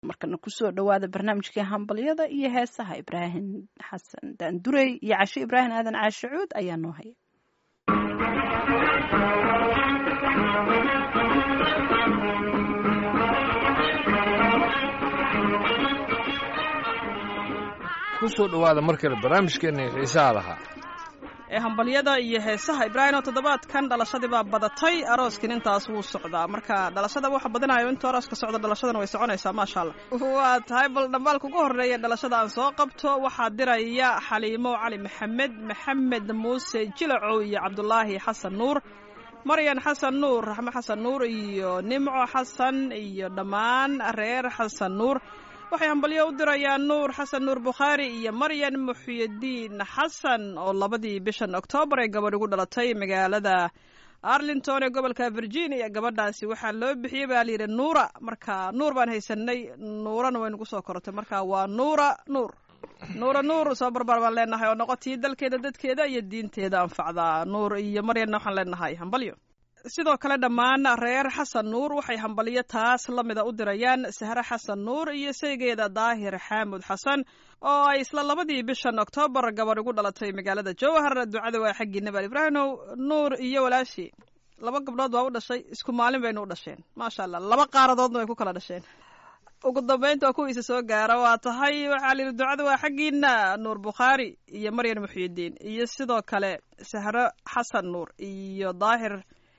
markana kusoo dhowaada barnaamijkii hambalyada iyo heesaha ibraahim xasan daandurey iyo casho ibraahim aadan caashe cuud ayaa noo haya kusoo dhowaada mar kale barnaamijkeenna xiisaha lahaa ee hambalyada iyo heesaha ibraahim oo toddobaadkan dhalashadii baa badatay arooskin intaas wuu socdaa marka dhalashada waxa badinayo intuu arooska socdo dhalashadana way soconaysaa maasha allah waa tahay bal dhambaalka ugu horreeya dhalashada aan soo qabto waxaa diraya xaliimo cali maxamed maxamed muuse jilacow iyo cabdulaahi xasan nuur maryan xasan nuur raxmo xasan nuur iyo nimco xasan iyo dhammaan reer xasan nuur waxay hambalyo u dirayaan nuur xasan nuur bukhaari iyo maryan muxyidiin xasan oo labadii bishan oktoobar ee gabadh ugu dhalatay magaalada arlington ee gobolka virginia gabadhaasi waxaa loo bixiyey baa layidhi nuura marka nuur baan haysanay nuurana way nagu soo korotay marka waa nuura nuur nuura nuur soo barbaar baan leenahay oo noqotii dalkeeda dadkeeda iyo diinteeda anfacdaa nuur iyo maryanna waxaan leenahay hambalyo sidoo kale dhammaan reer xasan nuur waxay hambalyo taas la mida u dirayaan sahre xasan nuur iyo saygeeda daahir xaamud xasan oo ay isla labadii bishan oktoobar gabadh ugu dhalatay magaalada jowhar ducada waa xaggii nabaal ibraahimow nuur iyo walaashii laba gabdhood baa u dhashay isku maalin baynu u dhasheen maasha allah laba qaaradoodna way ku kala dhasheen ugu dambeynta waa kuwiisa soo gaara waa tahay waxaa layidhi ducada waa xaggiina nuur bukhaari iyo maryan muxyidiin iyo sidoo kale sahre xasan nuur iyo daahir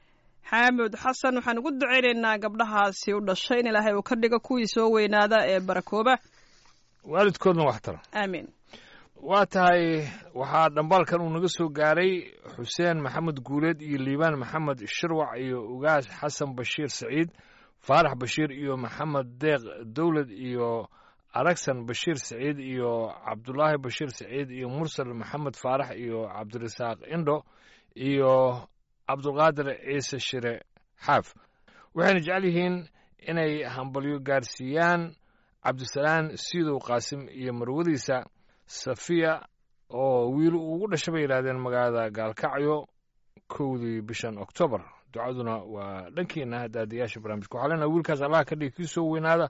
xaamud xasan waxaan ugu ducaynaynaa gabdhahaasi u dhashay in ilaahay uu ka dhigo kuwii soo weynaada ee barakooba waalidkoodna wax tara aamiin waa tahay waxaa dhambaalkan uu naga soo gaaray xuseen maxamed guuleed iyo liibaan maxamed shirwac iyo ugaas xasan bashiir saciid faarax bashiir iyo maxamed deeq dowlad iyo aragsan bashiir saciid iyo cabdulaahi bashiir saciid iyo mursal maxamed faarax iyo cabdirasaaq indho iyo cabdulqaadir ciise shire xaaf waxayna jecel yihiin inay hambalyo gaarsiiyaan cabdisalaan siidow qaasim iyo marwadiisa safiya oo wiil ugu dhasha bay yidhahdeen magaalada gaalkacyo kowdii bishan oktoobar ducaduna waa dhankiina daadiyaasha barnaamijka waxaa leenaha wiilkaas allaha ka dhigi kii soo weynaada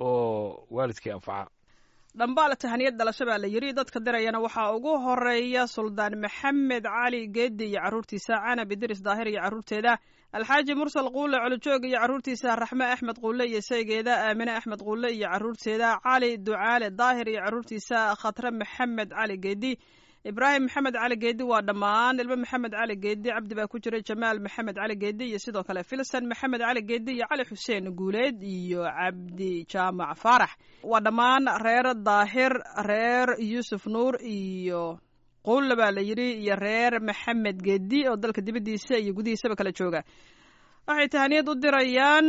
oo waalidkii anfaca dhambaal tahaniyad dhalasho baa la yidhi dadka dirayana waxaa ugu horeeya suldaan maxamed cali geedi iyo carruurtiisa canab idris daahir iyo carruurteeda alxaaji mursal quule colojoog iyo carruurtiisa raxme axmed quule iyo saygeeda aamine axmed quule iyo carruurteeda cali ducaale daahir iyo carruurtiisa khatre maxamed cali geedi ibraahim maxamed cali geedi waa dhammaan ilmo maxamed cali geedi cabdi baa ku jira jamaal maxamed cali geedi iyo sidoo kale filsan maxamed cali geedi iyo cali xuseen guuleed iyo cabdi jaamac faarax waa dhammaan reer daahir reer yuusuf nuur iyo quulle baa la yidhi iyo reer maxamed geedi oo dalka dibaddiisa iyo gudihiisaba kala jooga waxay tahaniyad u dirayaan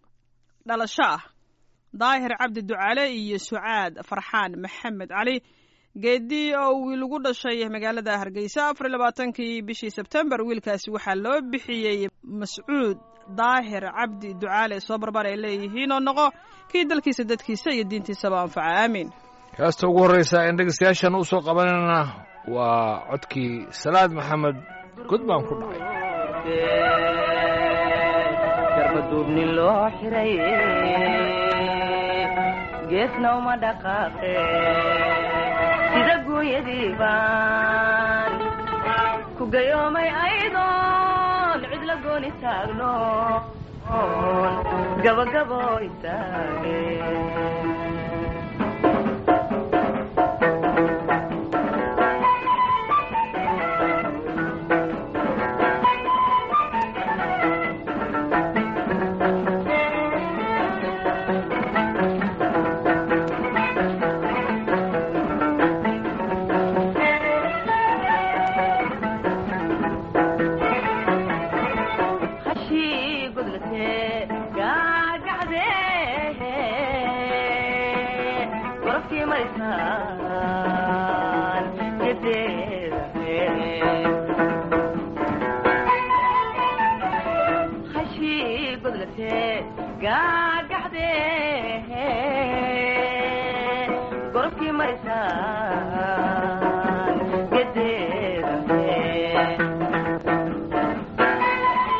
dhalasho ah daahir cabdi ducaale iyo sucaad farxaan maxamed cali geedi oo wiil ugu dhashay magaalada hargeysa afar iyo labaatankii bishii sebtembar wiilkaasi waxaa loo bixiyey mascuud daahir cabdi ducaale soo barbar ay leeyihiin oo noqo kii dalkiisa dadkiisa iyo diintiisaba anfaca aamiin heesta ugu horreysa een dhegeystayaashan u soo qabanayna waa codkii salaad maxamed god baan ku dhacay garbaduubni loo xiray geesna uma dhaqaaqe sida gooyadii baan ku gayoomay aydoon cid la gooni taagno gabagabo istaage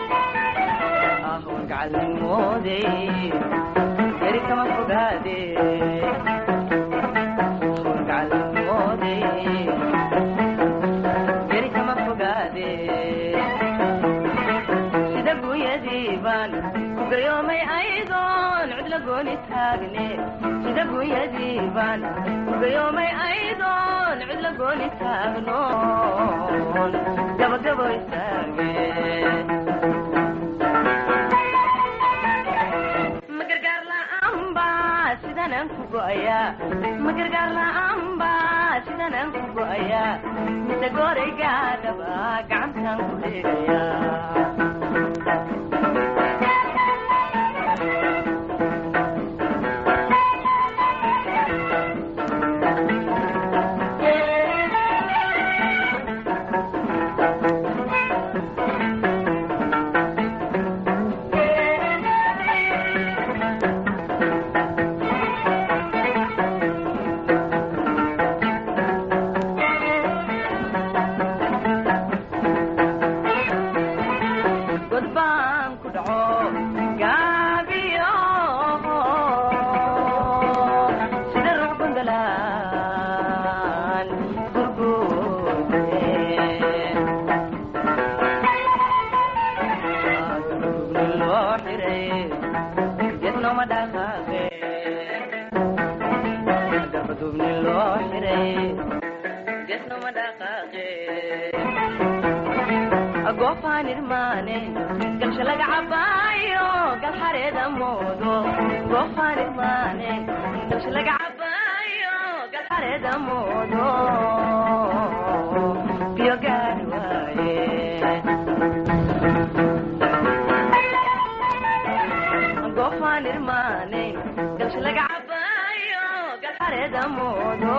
ahwan gacalnimooday eri kama fogaade urgacalmoode beri kama fogaade sida gunyadii baan ku gayoomay aydoon cudla gooni taagne sida gunyadii baan ku gayoomay aydoon cudla gooni taagnoon gabagabo istaage ma gargaar la'aanba sidanaan ku go'ayaa ma gargaar la'aanba sidanaan ku go'ayaa mise gooraygaadhaba gacantaan ku dheegayaa god baan ku dhaco gaabiyo sida ruux gundalaan gurgude loo xiray geednooma dhaqaaqe garbadubni loo xiray geednooma dhaqaaqe goofaan irmaane galsha laga cabaayo gal xareeda moodo goofaan irmaane galsha laga cabaayo gal xareeda moodo biyo gaari waaye goofaan irmaane galsha laga cabaayo gal xareeda moodo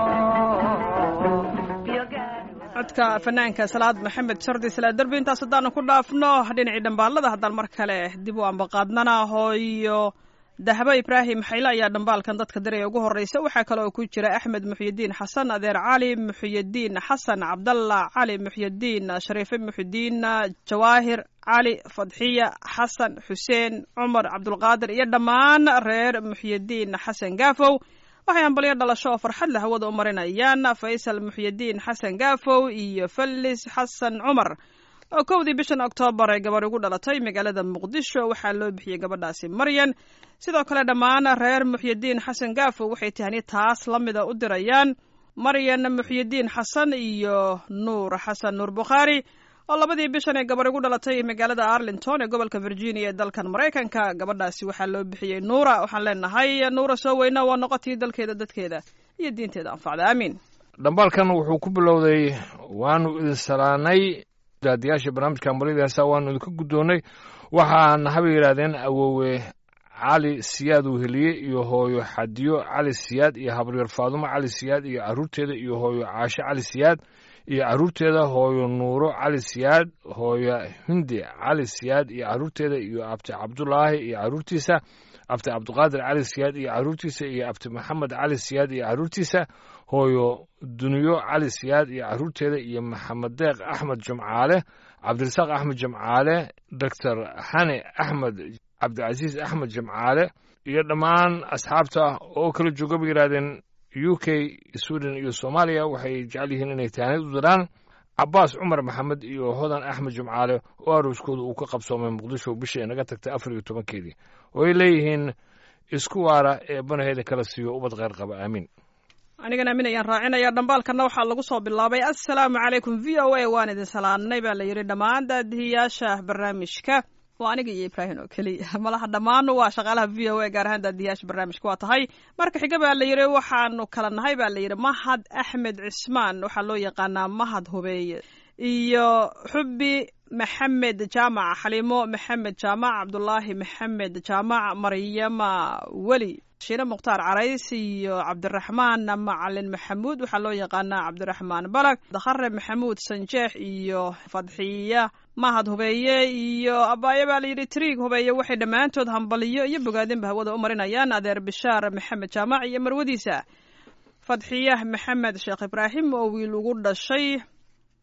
biyo gaari waaye codka fanaanka salaad maxamed shardi salaa derbi intaas haddaanu ku dhaafno dhinacii dhambaalada haddaan mar kale dib u ambaqaadnana hooyo dahabo ibraahim xayle ayaa dhambaalkan dadka diraya ugu horreysa waxaa kale oo ku jira axmed muxyidiin xasan adeer cali muxyidiin xasan cabdalla cali muxyidiin shariife muxyidiin jawaahir cali fadxiya xasan xuseen cumar cabdulqaadir iyo dhammaan reer muxyidiin xasan gaafow waxay ambalyo dhalasho oo farxad leh hawada u marinayaan faysal muxyidiin xasan gaafow iyo fallis xasan cumar oo kowdii bishan oktoobar ay gabarh ugu dhalatay magaalada muqdisho waxaa loo bixiyey gabadhaasi maryan sidoo kale dhammaan reer muxyidiin xasan gaafow waxay tahani taas la mida u dirayaan maryan muxyidiin xasan iyo nuur xasan nuur bukhaari oo labadii bishan ee gabarh ugu dhalatay magaalada arlington ee gobolka virginia ee dalkan maraykanka gabadhaasi waxaa loo bixiyey nuura waxaan leenahay nuura soo weyna waa noqotii dalkeeda dadkeeda iyo diinteeda anfacda aamiin dhambaalkan wuxuu ku bilowday waanu idin salaanay daadiyaasha barnaamijka ambalida heesa waanu idinka guddoonnay waxaana haba yidhaahdeen awoowe cali siyaad uu heliye iyo hooyo xadiyo cali siyaad iyo habaryar faadumo cali siyaad iyo carruurteeda iyo hooyo caashe cali siyaad iyo carruurteeda hooyo nuuro cali siyaad hooyo hindi cali siyaad iyo carruurteeda iyo abti cabdulaahi iyo carruurtiisa abti cabdiqaadir cali siyaad iyo carruurtiisa iyo abti maxamed cali siyaad iyo carruurtiisa hooyo duniyo cali siyaad iyo carruurteeda iyo maxamed deeq axmed jumcaale cabdirasaaq axmed jimcaale doctor xane axmed cabdicasiis axmed jimcaale iyo dhammaan asxaabta oo kala jooga bay yidhahdeen u k sweden iyo soomaaliya waxay jecel yihiin inay taanid u diraan cabaas cumar maxamed iyo hodan axmed jimcaale oo arooskooda uu ka qabsoomay muqdisho bishii inaga tagtay afar iyo tobankeedii oo ay leeyihiin isku waara ee banaheeda kala siiyo ubad kheyr qaba aamiin anigana aamin ayaan raacinaya dhambaalkanna waxaa lagu soo bilaabay assalaamu calaykum v o a waan idin salaanay baa la yidhi dhammaan daadihiyaasha barnaamijka waa aniga iyo ibraahim oo keliya malaha dhammaan waa shaqaalaha v o a gaar ahaan daadiyaasha barnaamijka waa tahay marka xiga baa la yidhi waxaanu kala nahay baa la yidhi mahad axmed cismaan waxaa loo yaqaanaa mahad hubeeye iyo xubbi maxamed jaamac xaliimo maxamed jaamac cabdulaahi maxamed jaamac maryama weli shiine mukhtaar carays iyo cabdiraxmaan macalin maxamuud waxaa loo yaqaanaa cabdiraxmaan balag dakhare maxamuud sanjeex iyo fadxiya mahad hubeeye iyo abaayo baa layidhi triig hubeeye waxay dhammaantood hambaliyo iyo bogaadinba hawada u marinayaan adeer bishaar maxamed jaamac iyo marwadiisa fadxiya maxamed sheekh ibraahim oo wiil ugu dhashay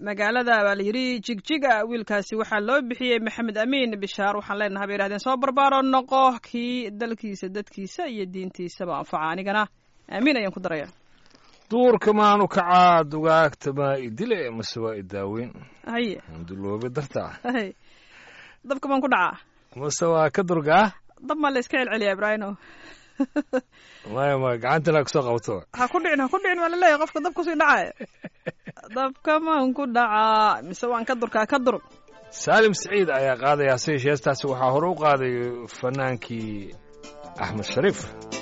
magaalada baa la yidhi jigjiga wiilkaasi waxaa loo bixiyey maxamed amiin bishaar waxaan leenahay bay yidhahdeen soo barbaaro noqo kii dalkiisa dadkiisa iyo diintiisaba anfaca anigana aamiin ayaan ku daraya duurka maanu kacaa dugaagta maa idile mase waa idaaweyn haye duloobe darta hay dabka baan ku dhacaa mase waa ka durgaa dab maa la iska celceliyaa ibraahino maya maya gacantana kusoo qabto ha ku dhicin ha ku dhicin waa laleeyahay qofka dab kusii dhacaya dabka maan ku dhacaa mise waan ka durkaa ka dur saalim siciid ayaa qaadaya hase yeeshee heestaasi waxaa hore u qaaday fanaankii axmed shariif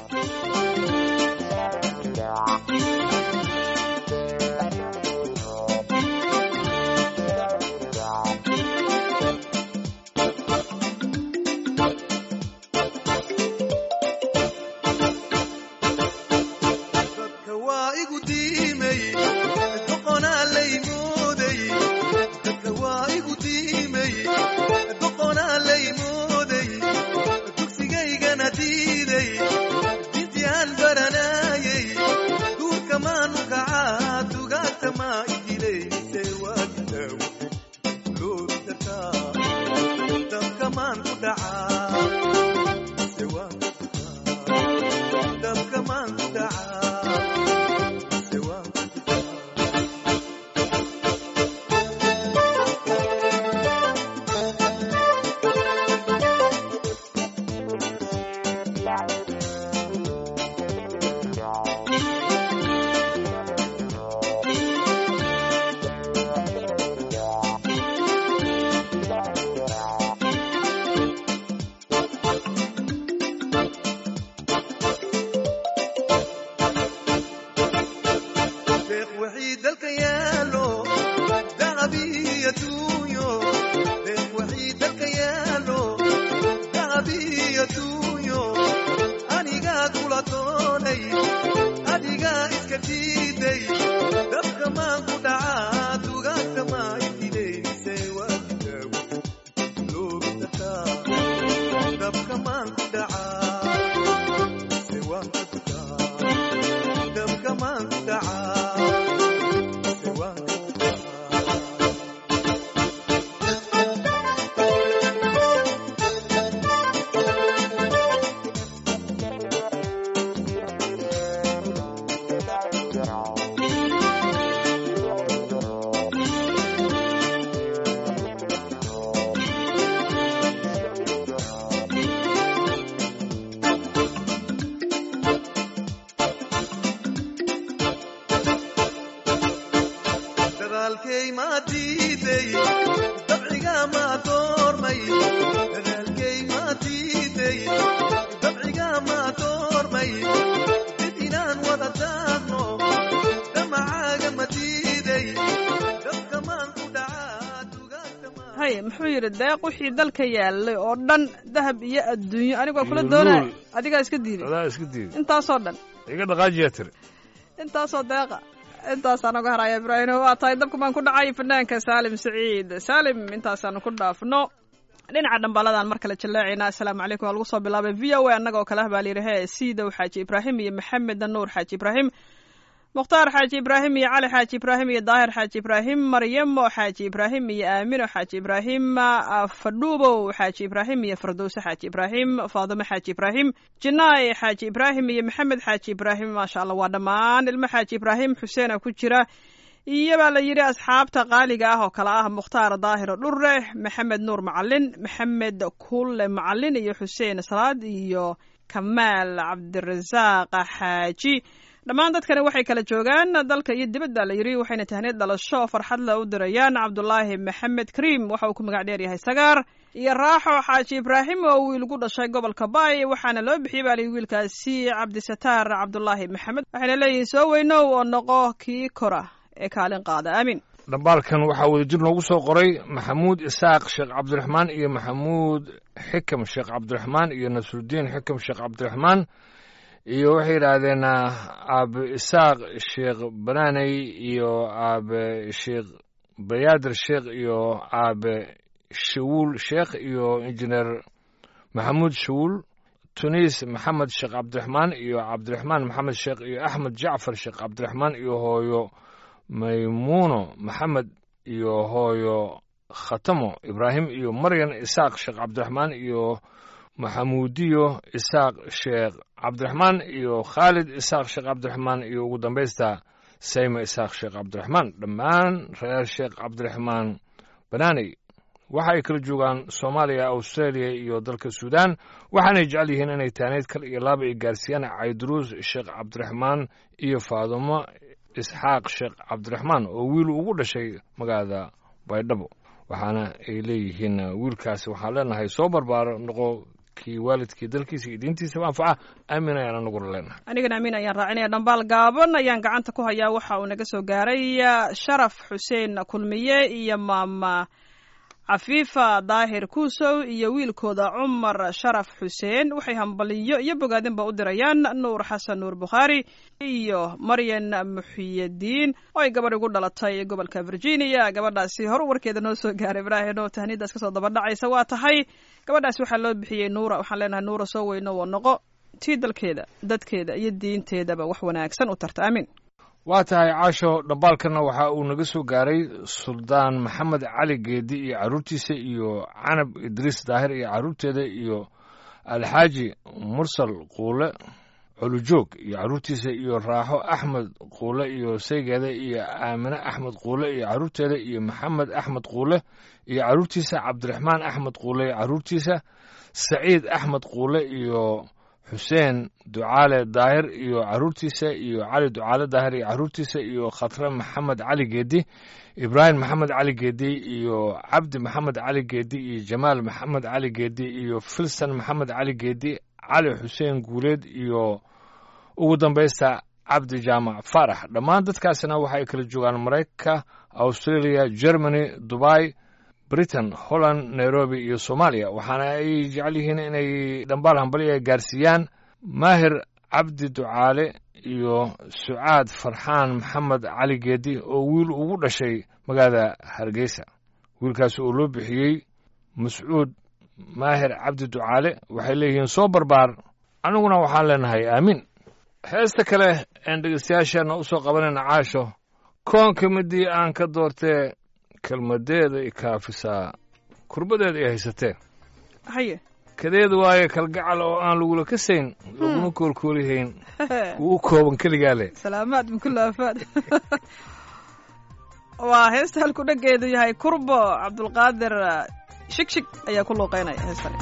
dadka waa igu diimay doqonaa lay mooday dadka waa igu diimay doqonaa lay mooday dugsigaygana diiday dintii aan baranaayay duurka maanu kacaa dugaagta maa idilayse waa didaawo loobi kartaa dabka maan ku dhacaa se waan ka dukaa dabka maan ku dhacaa se waan ka dukaa deeq wixii dalka yaalo dahabiyo duunyo deeq wixii dalka yaalo dahabiyo duunyo anigaa kula doonay adigaa iska diiday dabka maan ku dhacaa dugaagta maa ididayse waa didaawo loobi kartaa dabka maan ku dhacaa se waan ka dukaa dabka maan ku dhacaa se waan ka dukaa dadaalkay maa diiday dabciga maa doormay dadaalkay maa diiday dabciga maa doormay dib inaan wada daaqno damacaaga ma diiday dabka maan ku dhacaa dugaagta maa haye muxuu yidhi deeq wixii dalka yaalay oo dhan dahab iyo adduunyo anigoo kula Iyo doonaya luul. adigaa iska diiday adaa iska diiday intaasoo dhan iga dhaqaajiyaa tiri intaasoo deeqa intaasaan oga haraya ibraahino waa tahay dabka baan ku dhacay fanaanka saalim saciid saalim intaasaanu ku dhaafno dhinaca dhambaladan mar kale jallaacaynaa assalaamu calaykum waa lagu soo bilaabay v o a annaga oo kale ah baa layidhi hee siidow xaaji ibraahim iyo maxamed nuur xaaji ibraahim mukhtaar xaaji ibraahim iyo cali xaaji ibraahim iyo daahir xaaji ibraahim maryamo xaaji ibraahim iyo aamino xaaji ibraahim fadhuubow xaaji ibraahim iyo fardowse xaaji ibraahim faadimo xaaji ibraahim jinaay xaaji ibraahim iyo maxamed xaaji ibraahim maasha allah waa dhammaan ilmo xaaji ibraahim xuseena ku jira iyo baa la yidhi asxaabta qaaliga ah oo kale ah mukhtaar daahiro dhure maxamed nuur macalin maxamed kulle macalin iyo xuseen salaad iyo kamaal cabdirasaaq xaaji dhammaan dadkani waxay kala joogaan dalka iyo dibadda la yidhi waxayna tahneed dhalasho farxad le u dirayaan cabdulaahi maxamed kariim waxa uu ku magac dheer yahay sagaar iyo raaxo xaaji ibraahim oo wiil gu dhashay gobolka baay waxaana loo bixiyey baa layidhi wiilkaasi cabdisataar cabdulaahi maxamed waxayna leeyihiin soo weynow oo noqo kii kora ee kaalin qaada aamin dhambaalkan waxaa wadajir noogu soo qoray maxamuud isaaq sheekh cabdiraxmaan iyo maxamuud xikam sheekh cabdiraxmaan iyo nasrudiin xikam sheekh cabdiraxmaan iyo waxay yidhaahdeen aabe isaaq sheekh banaaney iyo aabe sheekh bayaadir sheekh iyo aabe shawuul sheekh iyo injineer maxamuud shawuul tuniis maxamed sheekh cabdiraxmaan iyo cabdiraxmaan maxamed sheekh iyo axmed jacfar sheekh cabdiraxmaan iyo hooyo maymuuno maxamed iyo hooyo khatamo ibraahim iyo maryan isaaq sheekh cabdiraxmaan iyo maxamuudiyo isaaq sheekh cabdiraxmaan iyo khaalid isaaq sheekh cabdiraxmaan iyo ugu dambaysta sayma isaaq sheekh cabdiraxmaan dhammaan reer sheekh cabdiraxmaan banaaney waxa ay kala joogaan soomaaliya australia iyo dalka suudaan waxaanay jecel yihiin inay taaneyd kal iyo laaba ay gaarsiiyaan cayduruus sheekh cabdiraxmaan iyo faadumo isxaaq sheekh cabdiraxmaan oo wiil ugu dhashay magaalada baydhabo waxaana ay leeyihiin wiilkaasi waxaan leenahay soo barbaaro noqo kii waalidkii dalkiisa iyo diintiisaba anfaca aamin ayaan anaguna leenahay anigana amiin ayaan raacinaya dhambaal gaaban ayaan gacanta ku hayaa waxa uu naga soo gaaray sharaf xuseen kulmiye iyo maama cafiifa daahir kuusow iyo wiilkooda cumar sharaf xuseen waxay hambaliyo iyo bogaadinba u dirayaan nuur xasan nuur bukhaari iyo maryan muxiyadiin oo ay gabadh igu dhalatay gobolka virginia gabadhaasi hor warkeeda noo soo gaaray ibraahim oo tahniidaas kasoo dabadhacaysa waa tahay gabadhaasi waxaa loo bixiyey nuura waxaan leenahay nuura soo weyno oo noqo tii dalkeeda dadkeeda iyo diinteedaba wax wanaagsan u tarta aamin waa tahay caasho dhambaalkanna waxa uu naga soo gaaray suldaan maxamed cali geedi iyo carruurtiisa iyo canab idriis daahir iyo carruurteeda iyo alxaaji mursal quule colujoog iyo carruurtiisa iyo raaxo axmed quule iyo saygeeda iyo aamine axmed quule iyo carruurteeda iyo maxamed axmed quule iyo carruurtiisa cabdiraxmaan axmed quule iyo carruurtiisa saciid axmed quule iyo xuseen ducaale daahir iyo carruurtiisa iyo cali ducaale daahir iyo carruurtiisa iyo khatre maxamed cali geedi ibraahim maxamed cali geedi iyo cabdi maxamed cali geedi iyo jamaal maxamed cali geedi iyo filsan maxamed cali geedi cali xuseen guuleed iyo ugu dambaysta cabdi jaamac faarax dhammaan dadkaasina waxa ay kala joogaan maraykanka australia germany dubai britain holland nairobi iyo soomaaliya waxaana ay jecel yihiin inay dhambaal hambaliga gaarsiiyaan maahir cabdi ducaale iyo sucaad farxaan maxamed cali geedi oo wiil ugu dhashay magaalada hargeysa wiilkaas oo loo bixiyey mascuud maahir cabdi ducaale waxay leeyihiin soo barbaar aniguna waxaan leenahay aamiin heesta kale een dhegeystayaasheenna u soo qabanayna caasho koonka midii aan ka doortee kelmadeeda i kaafisaa kurbadeeda ay haysatee haye kadeeda waaye kalgacal oo aan lagula kasayn laguna koolkoolihayn wuu u kooban keligaa leh salaamaad bikula afaad waa heesta halku dhageedu yahay kurbo cabdulqaadir shig shig ayaa ku luuqeynaya heestani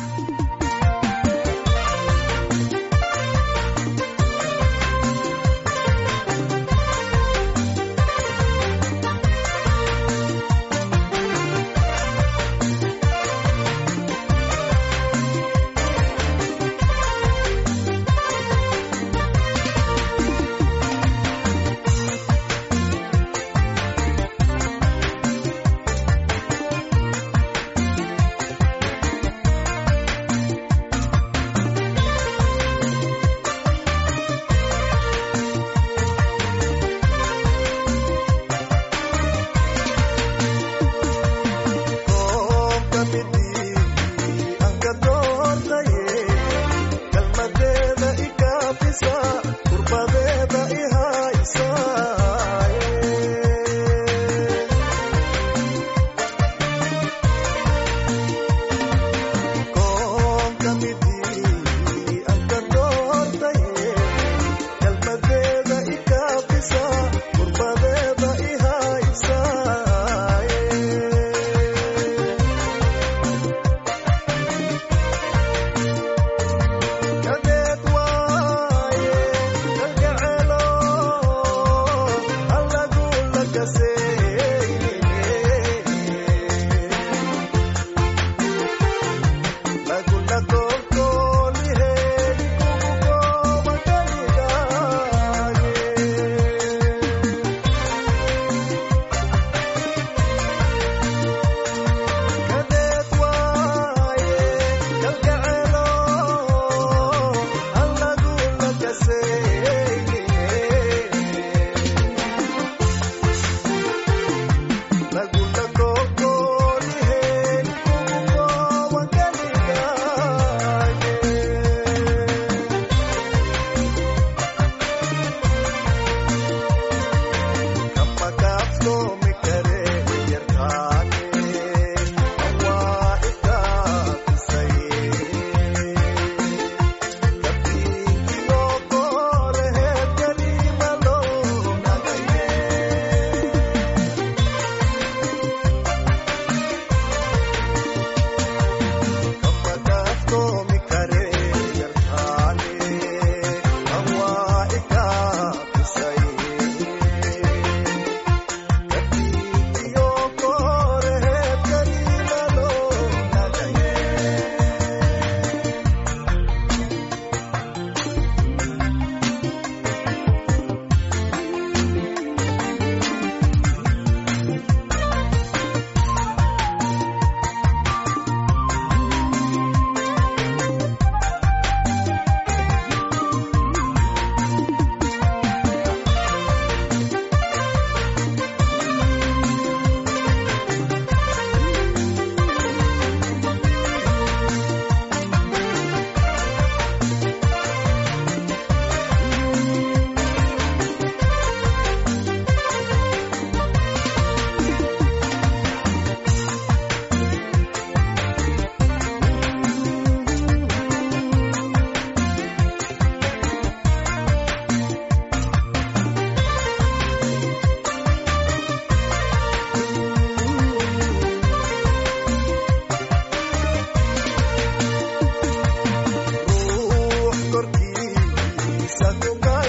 Thank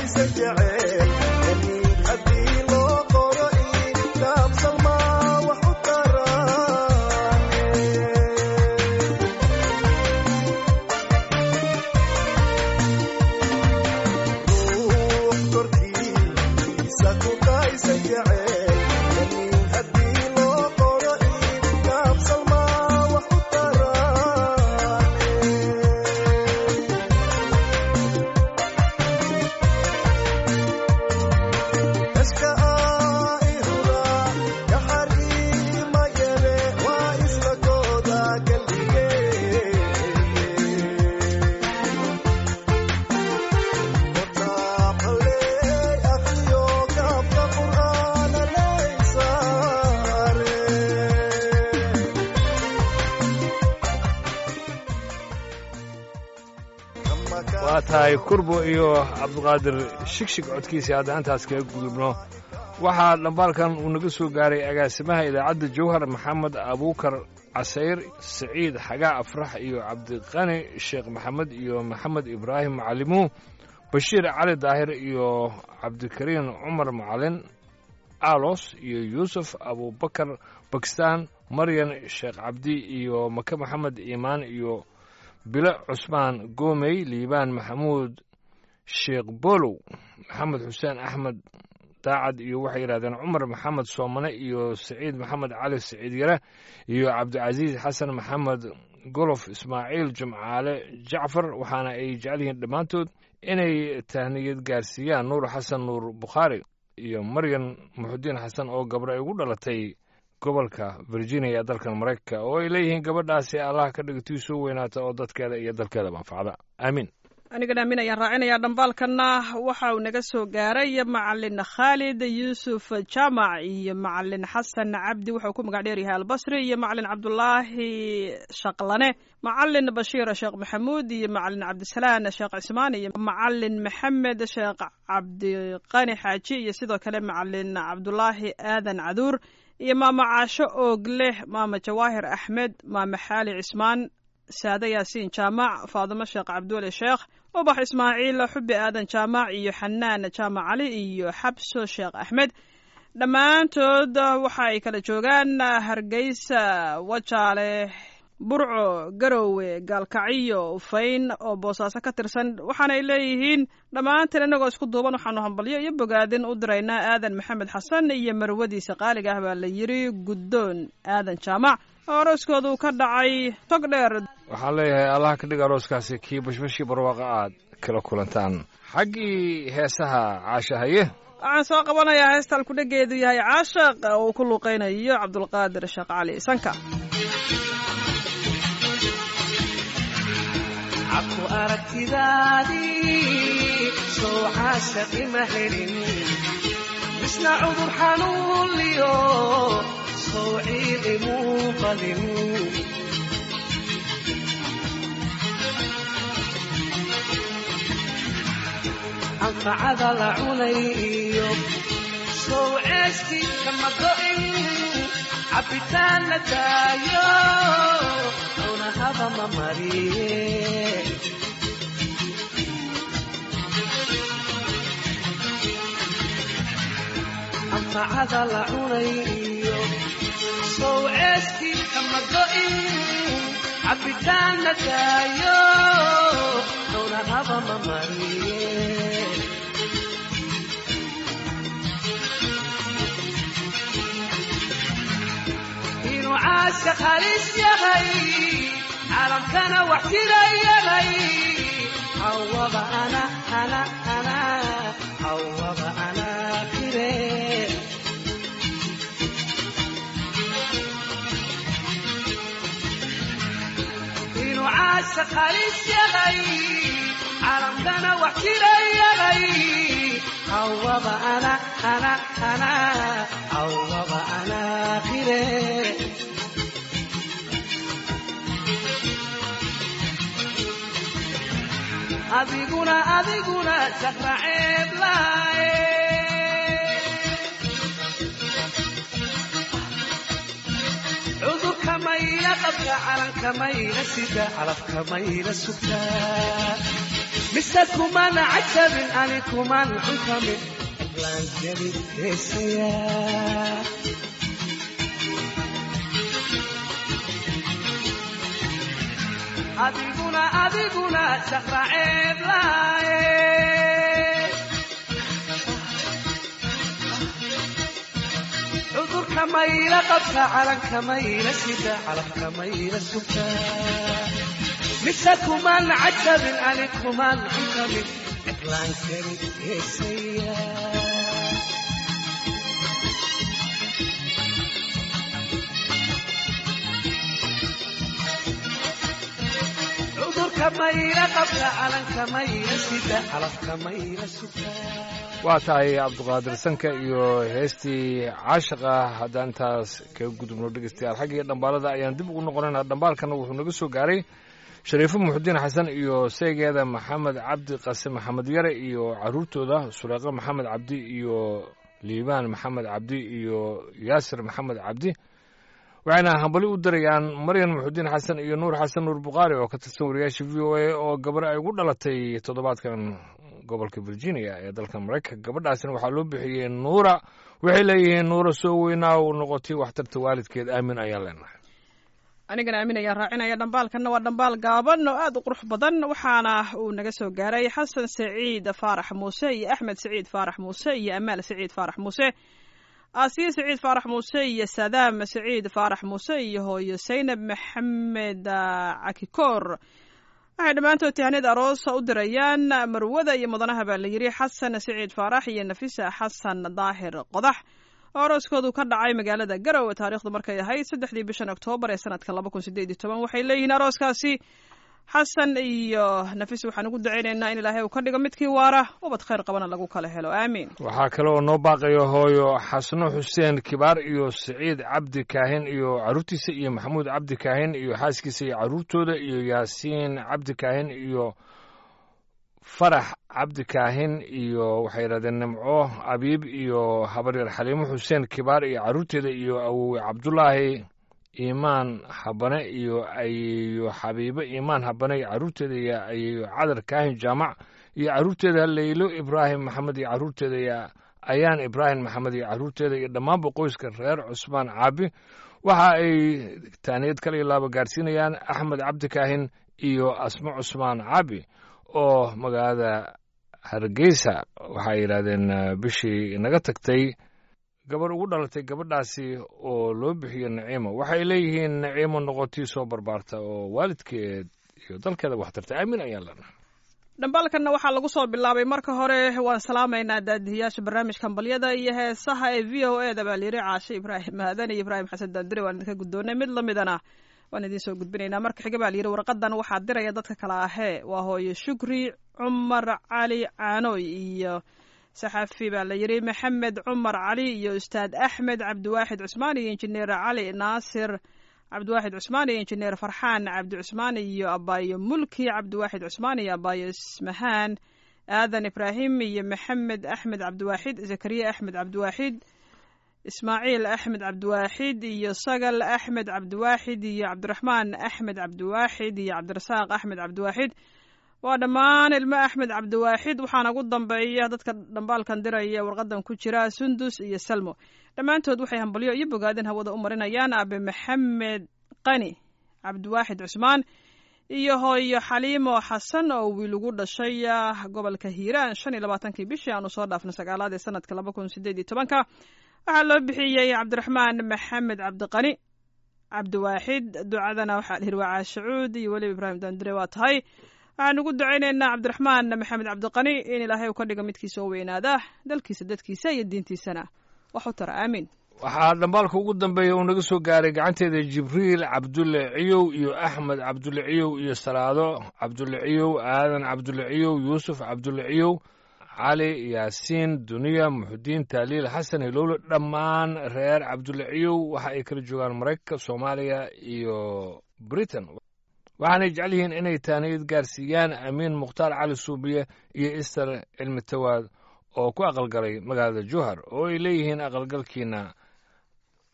kutaysa jecel damiin haddii loo qoro ii kaabsalmaa wax u taraane ruux korkiisa kutaysa jecel damiin haddii loo qoro ii kaabsalmaa wax u taraane Eska aihura yaxari mayele waa isla gooda galbige Kitaabale akhriyo kaabka qur'aana leysaare waa tahay kurbo iyo cabdiqaadir shigshig codkiisii hadda intaas kaga gudubno waxaa dhambaalkan uu naga soo gaaray agaasimaha idaacadda jawhar maxamed abuukar casayr siciid xagaa afrax iyo cabdiqani sheekh maxamed iyo maxamed ibraahim macalimuhu bashiir cali daahir iyo cabdikariin cumar macalin alos iyo yuusuf abubakar bakistaan maryan sheekh cabdi iyo make maxamed iimaan iyo bilo cusmaan goomey liibaan maxamuud sheekh bolow maxamed xuseen axmed daacad iyo waxay yidhahdeen cumar maxamed soomane iyo saciid maxamed cali saciid yare iyo cabdicasiis xasan maxamed golof ismaaciil jimcaale jacfar waxaana ay jecel yihiin dhammaantood inay tahniyad gaarsiiyaan nuur xasan nuur bukhaari iyo maryan muxudiin xasan oo gabro ay ugu dhalatay gobolka virginia ee dalkan maraykanka oo ay leeyihiin gabadhaasi allah ka dhigtii soo weynaata oo dadkeeda iyo dalkeeda manfacda aamiin anigana aamin ayaan raacinayaa dhambaalkana waxa uu naga soo gaaray macalin khaalid yuusuf jaamac iyo macalin xasan cabdi wuxuu ku magac dheer yahay albasri iyo macalin cabdulaahi shaqlane macalin bashiir sheekh maxamuud iyo macalin cabdisalaan sheekh cismaan iyo macalin maxamed sheekh cabdiqani xaaji iyo sidoo kale macalin cabdulaahi aadan caduur iyo maama caasho oogleh maama jawaahir axmed maama xaali cismaan saade yaasiin jaamac faadimo sheekh cabduweli sheekh ubax ismaaciil xubi aadan jaamac iyo xanaan jaamac cali iyo xabso sheekh axmed dhammaantood waxa ay kala joogaan hargeysa wajaale burco garowe gaalkacyo ufayn oo boosaaso ka tirsan waxaana ay leeyihiin dhammaanteen inagoo isku duuban waxaanu hambalyo iyo bogaadin u diraynaa aadan maxamed xasan iyo marwadiisa qaaliga ah baa la yidhi guddoon aadan jaamac oo arooskoodu ka dhacay tog dheer waxaan leeyahay allah ka dhig arooskaasi kii bashbashii barwaaqa aad kala kulantaan xaggii heesaha caashahaye waxaan soo qabanayaa heestaan kudhageedu yahay caashaq oo uu ku luuqaynayo cabdulqaadir sheekh cali sanka cabku aragtidaadii soo caashaqi ma helin misna cudur xanuunliyo soo ciidi muuqadin anfacada la cunay iyo sow ceesti kama go'in cabbitaan la daayo cunahaba ma mariye anfacada la cunay iyo sow ceesti kama go'in cabbitaan la daayo cunahaba ma mariye inuu caashaq halis yahay caalamkana wax jira yahay hawaba ana ana ana hawaba ana kire inuu caashaq halis yahay caalamkana wax jira yahay hawaba ana ana ana hawaba ana kire adiguna adiguna saqraceeb laaye cudurka mayla qabka calanka mayla sida calafka mayla sugtaa mise kuman cajabin ani kuman xunkamin cidlaan gelin heesayaa adiguna adiguna shaqraceeb laaye cudurka mayla qabta calanka mayla sida calafka mayla sugta mise kuman cajabin ani kuman xunkamin cidlaan gelin heesayaa cudurka mayla qabta calanka mayla sida calafka mayla sugta waa tahay cabdiqaadir sanka iyo heestii caashiqa haddaan intaas kaga gudubno dhegeystayaal xaggii dhambaalada ayaan dib ugu noqonaynaa dhambaalkana wuxuu naga soo gaaray shariifo muxudiin xasan iyo seegeeda maxamed cabdi qase maxamed yare iyo caruurtooda suleeqo maxamed cabdi iyo liibaan maxamed cabdi iyo yaasir maxamed cabdi waxayna hambali u darayaan maryan muxudiin xasan iyo nuur xasan nuur bukhaari oo ka tirsan wariyaasha v o a oo gabar ay ugu dhalatay toddobaadkan gobolka virginia ee dalka maraykanka gabadhaasina waxaa loo bixiyey nuura waxay leeyihiin nuura soo weynaa uu noqotay waxtarta waalidkeed aamin ayaan leenahay anigana aamin ayaan raacinaya dhambaalkanna waa dhambaal gaaban oo aad u qurux badan waxaana uu naga soo gaaray xasan saciid faarax muuse iyo axmed saciid faarax muuse iyo amaal saciid faarax muuse aasiye saciid faarax muuse iyo sadaam saciid faarax muuse iyo hooyo saynab maxamed cakikoor waxay dhammaantood tihaniyad aroosa u dirayaan marwada iyo mudanaha baa la yidhi xasan saciid faarax iyo nafisa xasan daahir qodax oo arooskoodu ka dhacay magaalada garowe taariikhdu markay ahayd saddexdii bishan oktoobar ee sanadka laba kun sideed iyo toban waxay leeyihiin arooskaasi xasan iyo nafis waxaan ugu dacaynaynaa in ilaahay uu ka dhigo midkii waara ubad khayr qabana lagu kala helo aamiin waxaa kale oo noo baaqayo hooyo xasno xuseen kibaar iyo siciid cabdi kaahin iyo caruurtiisa iyo maxamuud cabdi kaahin iyo xaaskiisa iyo caruurtooda iyo yaasiin cabdi kaahin iyo farax cabdi kaahin iyo waxay yidhahdeen nimco abiib iyo habaryar xaliimo xuseen kibaar iyo caruurteeda iyo awowe cabdulaahi iimaan habane iyo ayeeyo xabiibo iimaan habane iyo caruurteeda iyo ayeeyo cadar kaahin jaamac iyo caruurteeda leylo ibraahim maxamed iyo caruurteeda iyo ayaan ibraahim maxamed iyo caruurteeda iyo dhammaanba qoyska reer cusmaan caabi waxa ay taaniyad kale iyo laaba gaarsiinayaan axmed cabdi kaahin iyo asmo cusmaan caabi oo magaalada hargeysa waxay yidhahdeen bishii naga tagtay gabar ugu dhalatay gabadhaasi oo loo bixiyo naciimo waxay leeyihiin naciimo noqotii soo barbaarta oo waalidkeed iyo dalkeeda waxtarta aamin ayaan leenahay dhambaalkanna waxaa lagu soo bilaabay marka hore waan salaamaynaa daadihiyaasha barnaamijka hambalyada iyo heesaha ee v o e da baa layidhi caashe ibraahim aadan iyo ibraahim xasan daandire waan idinka guddoonay mid lamidana waan idiin soo gudbinaynaa marka xiga baa layidhi warqadan waxaa diraya dadka kale ahee waa hooyo shukri cumar cali caanoy iyo saxafi baa la yidhi maxamed cumar cali iyo ustaad axmed cabdiwaaxid cusmaan iyo injineer cali naasir cabdiwaaxid cusmaan iyo injineer farxaan cabdi cusmaan iyo abaayo mulki cabdiwaaxid cusmaan iyo abaayo ismahaan aadan ibraahim iyo maxamed axmed cabdiwaaxid zakariya axmed cabdiwaaxid ismaaciil axmed cabdiwaaxid iyo sagal axmed cabdiwaaxid iyo cabdiraxmaan axmed cabdiwaaxid iyo cabdirasaaq axmed cabdiwaaxid waa dhammaan ilmo axmed cabdiwaaxid waxaana ugu dambeeya dadka dhambaalkan diraya warqadan ku jira sundus iyo salmo dhammaantood waxay hambalyo iyo bogaadin hawada u marinayaan aabe maxamed qani cabdiwaaxid cusmaan iyo hooyo xaliimo xasan oo wiil ugu dhashay gobolka hiiraan shan iyo labaatankii bishii aanu soo dhaafnay sagaalaad ee sanadka laba kun sideed iyo tobanka waxaa loo bixiyey cabdiraxmaan maxamed cabdiqani cabdiwaaxid ducadana waxaa dhihi waa caashacuud iyo weliba ibraahim daandire waa tahay waxaan ugu ducaynaynaa cabdiraxmaan maxamed cabdiqani in ilaahay uu ka dhigo midkiisa oo weynaada dalkiisa dadkiisa iyo diintiisana wax u tara aamiin waxaa dhambaalka ugu dambeeya uu naga soo gaaray gacanteeda jibriil cabdulle ciyow iyo axmed cabdulle ciyow iyo salaado cabdulle ciyow aadan cabdulle ciyow yuusuf cabdulle ciyow cali yaasiin duniya muxudiin taaliil xasan hilowle dhammaan reer cabdulle ciyow waxa ay kala joogaan maraykanka soomaaliya iyo britain waxaanay jecel yihiin inay taaniyad gaarsiiyaan amiin mukhtaar cali suubiye iyo ister cilmi tawaad oo ku aqalgalay magaalada jowhar oo ay leeyihiin aqalgalkiina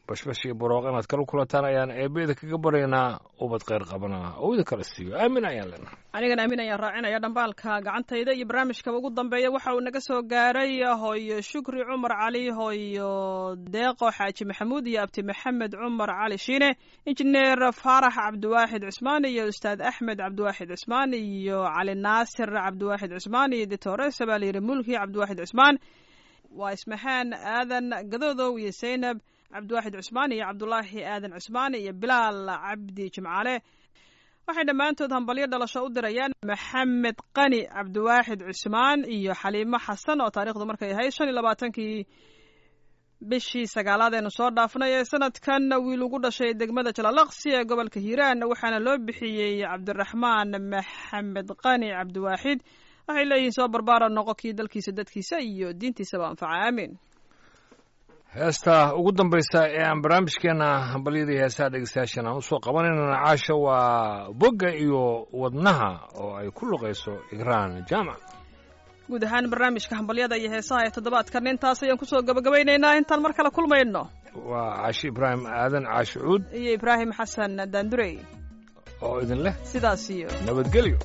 bashbash iyo barooq inaad kala kulataan ayaan eebeeda kaga baryaynaa ubad kheyr qabana oo idin kala siiyo aamin ayaan leenahay anigana aamin ayaan raacinaya dhambaalka gacantayda iyo barnaamijkaba ugu dambeeya waxa uu naga soo gaaray hooyo shukri cumar cali hooyo deeqo xaaji maxamuud iyo abti maxamed cumar cali shiine injineer faarax cabdiwaaxid cusmaan iyo ustaad axmed cabdiwaaxid cusmaan iyo cali naasir cabdiwaaxid cusmaan iyo ditore sabaalyiri mulki cabdiwaaxid cusmaan waa ismaxaan aadan gadoodow iyo zaynab cabdiwaaxid cusmaan iyo cabdulaahi aadan cusmaan iyo bilaal cabdi jimcaale waxay dhammaantood hambalyo dhalasho u dirayaan maxamed qani cabdiwaaxid cusmaan iyo xaliimo xasan oo taarikhdu markay ahayd shan iyo labaatankii bishii sagaalaad eenu soo dhaafnay ee sanadkan wiil ugu dhashay degmada jalalaqsi ee gobolka hiiraan waxaana loo bixiyey cabdiraxmaan maxamed qani cabdiwaaxid waxay leeyihiin soo barbaara noqo kii dalkiisa dadkiisa iyo diintiisaba anfaca aamin heesta ugu dambaysa ee aan barnaamijkeena hambalyadii heesaha dhegeystayaashan aan usoo qabanaynana caasha waa bogga iyo wadnaha oo ay ku luqayso igraan jaamac guud ahaan barnaamijka hambalyada iyo heesaha ee toddobaadkan intaas ayaan kusoo gabagabaynaynaa intaan mar kale kulmayno waa caashi ibraahim aadan caashi cuud iyo ibraahim xasan daandurey oo idin leh sidaas iyo nabadgelyo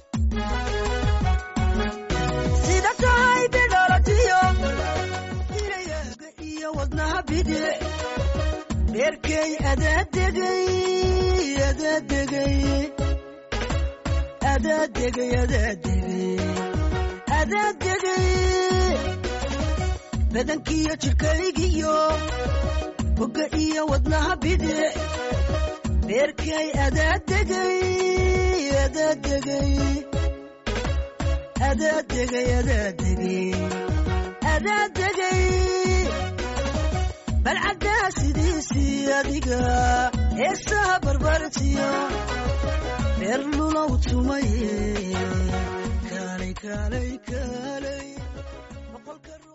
sida tahay bidhalatiyo inayaga iyo wadnaha bidix dheerkay adaadegay adaadegay adaadegay adaadegay adaadegay badankiyo jidhkaygiyo bogga iyo wadnaha bidix dheerkay adaadegay adaadegay adaadegay adaadegay adaadegay balcaddaa sidiisii adiga heesaha barbartiyo reer lulow tumaye kaalay kaalay kaalay boqolka